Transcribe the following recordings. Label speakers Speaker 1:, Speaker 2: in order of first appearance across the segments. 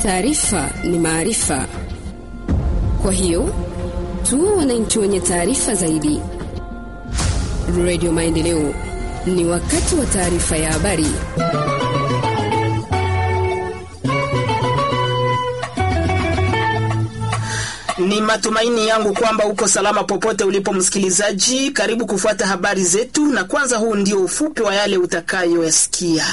Speaker 1: Taarifa ni maarifa, kwa hiyo tuwe wananchi wenye taarifa zaidi. Radio Maendeleo, ni wakati wa taarifa ya habari.
Speaker 2: Ni matumaini yangu kwamba uko salama popote ulipo msikilizaji. Karibu kufuata habari zetu, na kwanza huu ndio ufupi wa yale utakayoyasikia.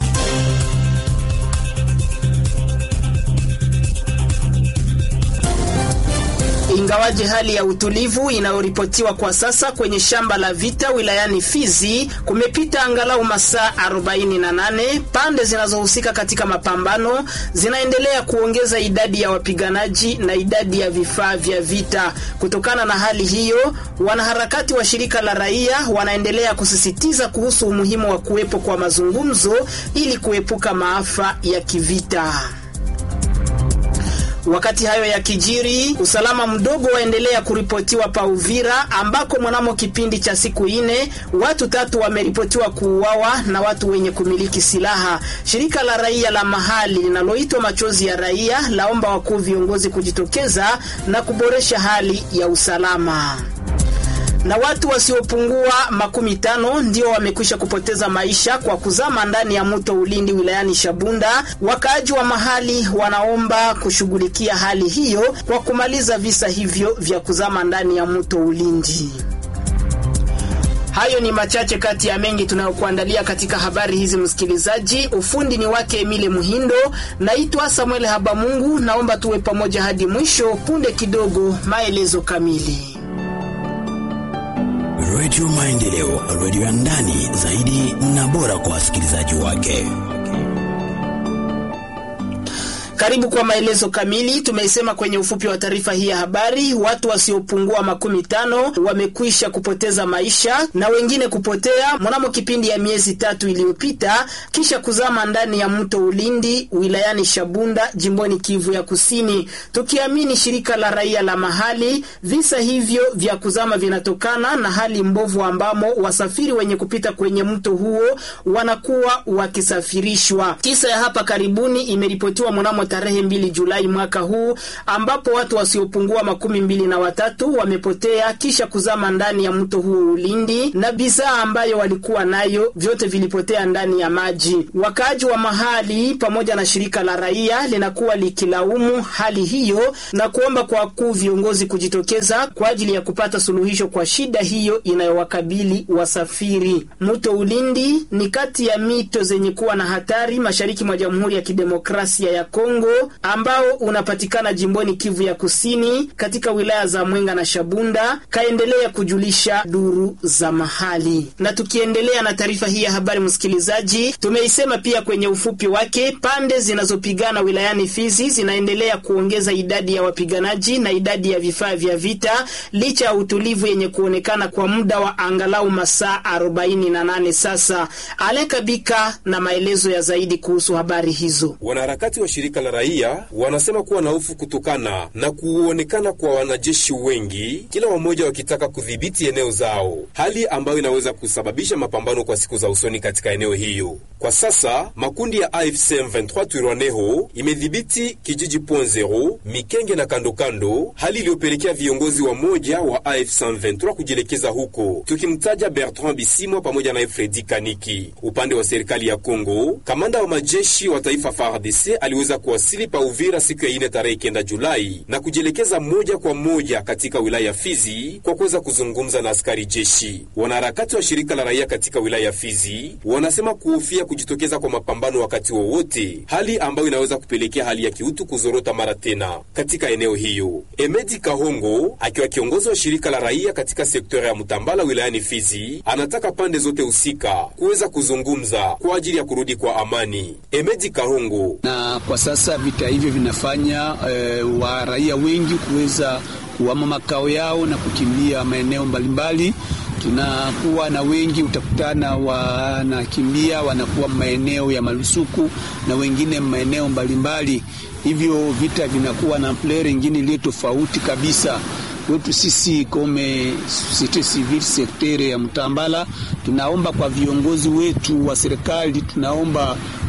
Speaker 2: Ingawaje hali ya utulivu inayoripotiwa kwa sasa kwenye shamba la vita wilayani Fizi, kumepita angalau masaa 48, pande zinazohusika katika mapambano zinaendelea kuongeza idadi ya wapiganaji na idadi ya vifaa vya vita. Kutokana na hali hiyo, wanaharakati wa shirika la raia wanaendelea kusisitiza kuhusu umuhimu wa kuwepo kwa mazungumzo ili kuepuka maafa ya kivita. Wakati hayo ya kijiri, usalama mdogo waendelea kuripotiwa pa Uvira, ambako mwanamo kipindi cha siku ine watu tatu wameripotiwa kuuawa na watu wenye kumiliki silaha. Shirika la raia la mahali linaloitwa Machozi ya Raia laomba wakuu viongozi kujitokeza na kuboresha hali ya usalama na watu wasiopungua makumi tano ndio wamekwisha kupoteza maisha kwa kuzama ndani ya mto Ulindi wilayani Shabunda. Wakaaji wa mahali wanaomba kushughulikia hali hiyo kwa kumaliza visa hivyo vya kuzama ndani ya mto Ulindi. Hayo ni machache kati ya mengi tunayokuandalia katika habari hizi, msikilizaji. Ufundi ni wake Emile Muhindo, naitwa Samuel Habamungu. Naomba tuwe pamoja hadi mwisho. Punde kidogo, maelezo kamili.
Speaker 3: Redio Maendeleo, redio ya ndani zaidi na bora kwa wasikilizaji wake.
Speaker 2: Karibu kwa maelezo kamili. Tumeisema kwenye ufupi wa taarifa hii ya habari, watu wasiopungua makumi tano wamekwisha kupoteza maisha na wengine kupotea mnamo kipindi ya miezi tatu iliyopita, kisha kuzama ndani ya mto Ulindi wilayani Shabunda jimboni Kivu ya Kusini. Tukiamini shirika la raia la mahali, visa hivyo vya kuzama vinatokana na hali mbovu ambamo wasafiri wenye kupita kwenye mto huo wanakuwa wakisafirishwa. Kisa ya hapa karibuni imeripotiwa mnamo tarehe mbili Julai mwaka huu ambapo watu wasiopungua makumi mbili na watatu wamepotea kisha kuzama ndani ya mto huo Ulindi, na bidhaa ambayo walikuwa nayo vyote vilipotea ndani ya maji. Wakaaji wa mahali pamoja na shirika la raia linakuwa likilaumu hali hiyo na kuomba kwa wakuu viongozi kujitokeza kwa ajili ya kupata suluhisho kwa shida hiyo inayowakabili wasafiri. Mto Ulindi ni kati ya mito zenye kuwa na hatari mashariki mwa Jamhuri ya Kidemokrasia ya Kongo ambao unapatikana jimboni Kivu ya Kusini katika wilaya za Mwenga na Shabunda, kaendelea kujulisha duru za mahali. Na tukiendelea na taarifa hii ya habari, msikilizaji, tumeisema pia kwenye ufupi wake, pande zinazopigana wilayani Fizi zinaendelea kuongeza idadi ya wapiganaji na idadi ya vifaa vya vita licha ya utulivu yenye kuonekana kwa muda wa angalau masaa 48 sasa. Alekabika na maelezo ya zaidi kuhusu habari hizo.
Speaker 4: Wanaharakati wa shirika la raia wanasema kuwa na hofu kutokana na kuonekana kwa wanajeshi wengi, kila wamoja wakitaka kudhibiti eneo zao, hali ambayo inaweza kusababisha mapambano kwa siku za usoni katika eneo hiyo. Kwa sasa makundi ya AFC M23 Twirwaneho imedhibiti kijiji Point Zero, Mikenge na kandokando, hali iliyopelekea viongozi wa moja wa AFC M23 kujielekeza huko, tukimtaja Bertrand Bisimwa pamoja na Fredi Kaniki. Upande wa serikali ya Kongo, kamanda wa majeshi wa taifa FARDC aliweza kuwasili pa Uvira siku ya ine tarehe kenda Julai na kujielekeza moja kwa moja katika wilaya ya Fizi kwa kuweza kuzungumza na askari jeshi. Wanaharakati wa shirika la raia katika wilaya ya Fizi wanasema kuhofia kujitokeza kwa mapambano wakati wowote, hali ambayo inaweza kupelekea hali ya kiutu kuzorota mara tena katika eneo hiyo. Emedi Kahongo akiwa kiongozi wa shirika la raia katika sekta ya Mutambala wilayani Fizi anataka pande zote husika kuweza kuzungumza kwa ajili ya kurudi kwa amani. Emedi Kahongo
Speaker 5: na kwa sasa vita hivyo vinafanya e, wa raia wengi kuweza kuhama makao yao na kukimbia maeneo mbalimbali. Tunakuwa na wengi utakutana wanakimbia wanakuwa maeneo ya malusuku na wengine maeneo mbalimbali, hivyo vita vinakuwa na ampleur ingine iliyo tofauti kabisa. Kwetu sisi kome societe civile sektere ya Mtambala, tunaomba kwa viongozi wetu wa serikali, tunaomba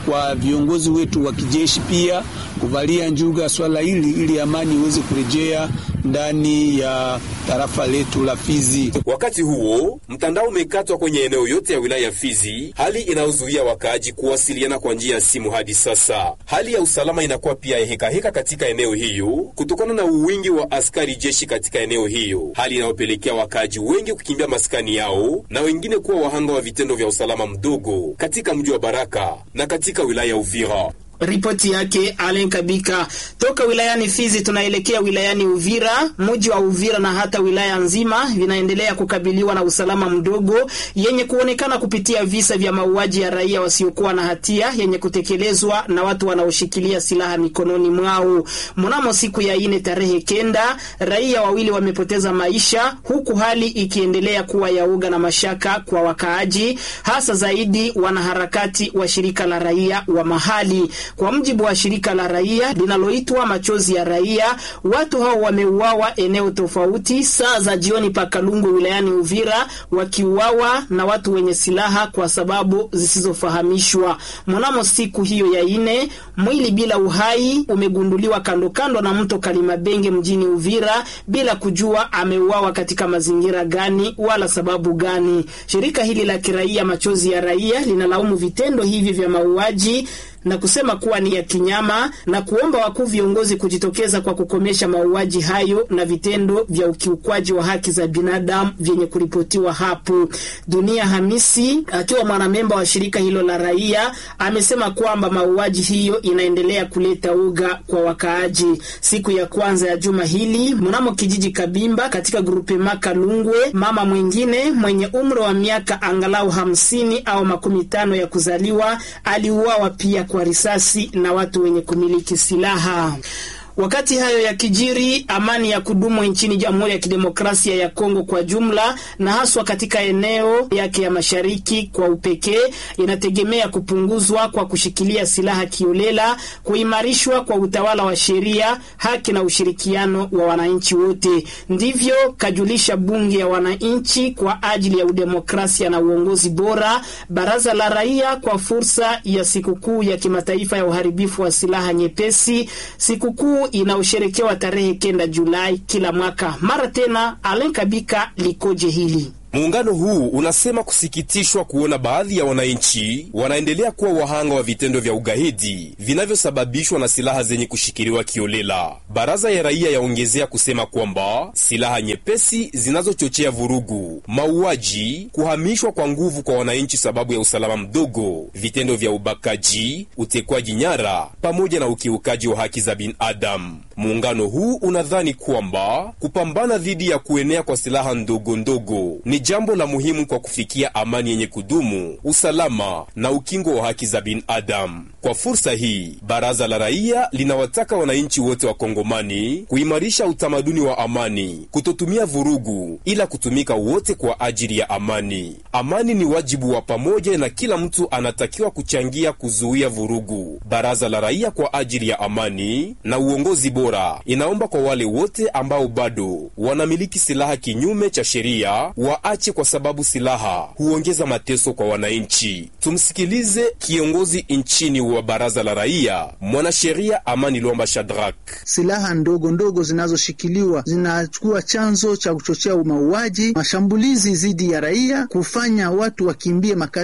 Speaker 5: kwa viongozi wetu wa kijeshi pia kuvalia njuga swala hili ili amani iweze kurejea ndani ya tarafa letu la Fizi.
Speaker 4: Wakati huo mtandao umekatwa kwenye eneo yote ya wilaya ya Fizi, hali inayozuia wakaaji kuwasiliana kwa njia ya simu hadi sasa. Hali ya usalama inakuwa pia hekaheka heka katika eneo hiyo kutokana na uwingi wa askari jeshi katika eneo hiyo, hali inayopelekea wakaaji wengi kukimbia maskani yao na wengine kuwa wahanga wa vitendo vya usalama mdogo katika mji wa Baraka na katika wilaya ya Uvira.
Speaker 2: Ripoti yake Alen Kabika toka wilayani Fizi. Tunaelekea wilayani Uvira. Mji wa Uvira na hata wilaya nzima vinaendelea kukabiliwa na usalama mdogo yenye kuonekana kupitia visa vya mauaji ya raia wasiokuwa na hatia yenye kutekelezwa na watu wanaoshikilia silaha mikononi mwao. Mnamo siku ya ine tarehe kenda, raia wawili wamepoteza maisha, huku hali ikiendelea kuwa ya uga na mashaka kwa wakaaji, hasa zaidi wanaharakati wa shirika la raia wa mahali. Kwa mjibu wa shirika la raia linaloitwa Machozi ya Raia, watu hao wameuawa eneo tofauti saa za jioni pa Kalungu wilayani Uvira, wakiuawa na watu wenye silaha kwa sababu zisizofahamishwa. Mnamo siku hiyo ya ine, mwili bila uhai umegunduliwa kando kando na mto Kalimabenge mjini Uvira bila kujua ameuawa katika mazingira gani wala sababu gani. Shirika hili la kiraia Machozi ya Raia linalaumu vitendo hivi vya mauaji na kusema kuwa ni ya kinyama na kuomba wakuu viongozi kujitokeza kwa kukomesha mauaji hayo na vitendo vya ukiukwaji wa haki za binadamu vyenye kuripotiwa hapo. Dunia Hamisi akiwa mwanamemba wa shirika hilo la raia amesema kwamba mauaji hiyo inaendelea kuleta uga kwa wakaaji. Siku ya kwanza ya juma hili mnamo kijiji Kabimba katika grupe Makalungwe, mama mwingine mwenye umri wa miaka angalau hamsini au makumi tano ya kuzaliwa aliuawa pia kwa risasi na watu wenye kumiliki silaha. Wakati hayo ya kijiri, amani ya kudumu nchini Jamhuri ya Kidemokrasia ya Kongo kwa jumla na haswa katika eneo yake ya mashariki kwa upekee inategemea kupunguzwa kwa kushikilia silaha kiolela, kuimarishwa kwa utawala wa sheria, haki na ushirikiano wa wananchi wote. Ndivyo kajulisha bunge ya wananchi kwa ajili ya udemokrasia na uongozi bora, baraza la raia kwa fursa ya sikukuu ya kimataifa ya uharibifu wa silaha nyepesi, sikukuu inayosherekewa tarehe kenda Julai kila mwaka. Mara tena, Alen Kabika likoje hili?
Speaker 4: Muungano huu unasema kusikitishwa kuona baadhi ya wananchi wanaendelea kuwa wahanga wa vitendo vya ugaidi vinavyosababishwa na silaha zenye kushikiliwa kiolela. Baraza ya raia yaongezea kusema kwamba silaha nyepesi zinazochochea vurugu, mauaji, kuhamishwa kwa nguvu kwa wananchi sababu ya usalama mdogo, vitendo vya ubakaji, utekwaji nyara pamoja na ukiukaji wa haki za binadamu. Muungano huu unadhani kwamba kupambana dhidi ya kuenea kwa silaha ndogo ndogo ni jambo la muhimu kwa kufikia amani yenye kudumu, usalama na ukingo wa haki za binadamu. Kwa fursa hii, baraza la raia linawataka wananchi wote wa Kongomani kuimarisha utamaduni wa amani, kutotumia vurugu, ila kutumika wote kwa ajili ya amani. Amani ni wajibu wa pamoja na kila mtu anatakiwa kuchangia kuzuia vurugu. Baraza la raia kwa ajili ya amani na uongozi bora inaomba kwa wale wote ambao bado wanamiliki silaha kinyume cha sheria waache, kwa sababu silaha huongeza mateso kwa wananchi. Tumsikilize kiongozi nchini wa baraza la raia, mwanasheria Amani Lomba Shadrak.
Speaker 6: Silaha ndogo ndogo zinazoshikiliwa zinakuwa chanzo cha kuchochea mauaji, mashambulizi dhidi ya raia, kufanya watu wakimbie makazi